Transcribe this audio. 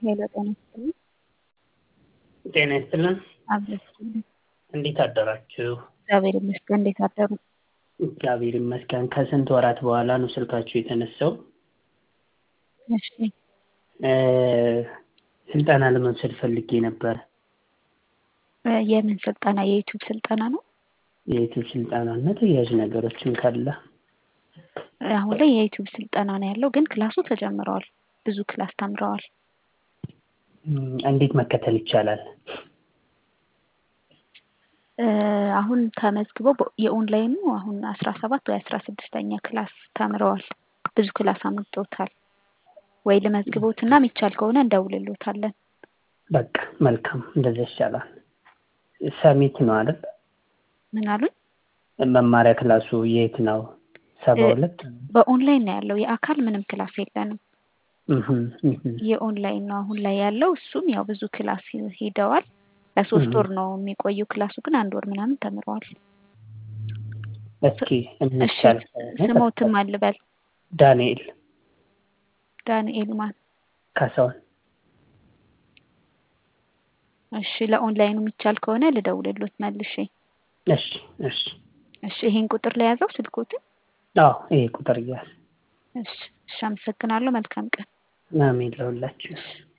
ሄሎ ጤና ይስጥልኝ። ጤና ይስጥልን። አብረን እንዴት አደራችሁ? እግዚአብሔር ይመስገን። እንዴት አደሩ? እግዚአብሔር ይመስገን። ከስንት ወራት በኋላ ነው ስልካችሁ የተነሳው። እሺ እ ስልጠና ለመውሰድ ፈልጌ ነበር። እ የምን ስልጠና? የዩቲዩብ ስልጠና ነው? የዩቲዩብ ስልጠና እና ተያያዥ ነገሮችን ካለ አሁን ላይ የዩቲዩብ ስልጠና ነው ያለው፣ ግን ክላሱ ተጀምረዋል። ብዙ ክላስ ተምረዋል። እም፣ እንዴት መከተል ይቻላል? እ አሁን ተመዝግበው በ- የኦንላይኑ አሁን አስራ ሰባት ወይ አስራ ስድስተኛ ክላስ ተምረዋል። ብዙ ክላስ አምጥተውታል። ወይ ልመዝግቦትና የሚቻል ከሆነ እንደውልሎታለን። በቃ መልካም፣ እንደዛ ይሻላል። ሰሚት ነው አይደል? ምን አሉኝ? መማሪያ ክላሱ የት ነው? ሰባ እ ሁለት በኦንላይን ነው ያለው። የአካል ምንም ክላስ የለንም። እህም፣ እህም፣ የኦንላይን ነው አሁን ላይ ያለው። እሱም ያው ብዙ ክላስ ሄደዋል። ለሶስት እህም። ወር ነው የሚቆየው ክላሱ፣ ግን አንድ ወር ምናምን ተምረዋል። እስኪ እሺ የሚቻል ከሆነ ስሞትም አልበል ዳንኤል ዳንኤል ማን? ካሳሁን እሺ ለኦንላይኑ የሚቻል ከሆነ ልደውልሎት መልሼ። እሺ፣ እሺ። እሺ ይሄን ቁጥር ለያዘው ስልኮትን። አዎ ይሄ ቁጥር እያዝ እሺ እሺ፣ አመሰግናለሁ። መልካም ቀን። አሜን ለሁላችሁ። እሺ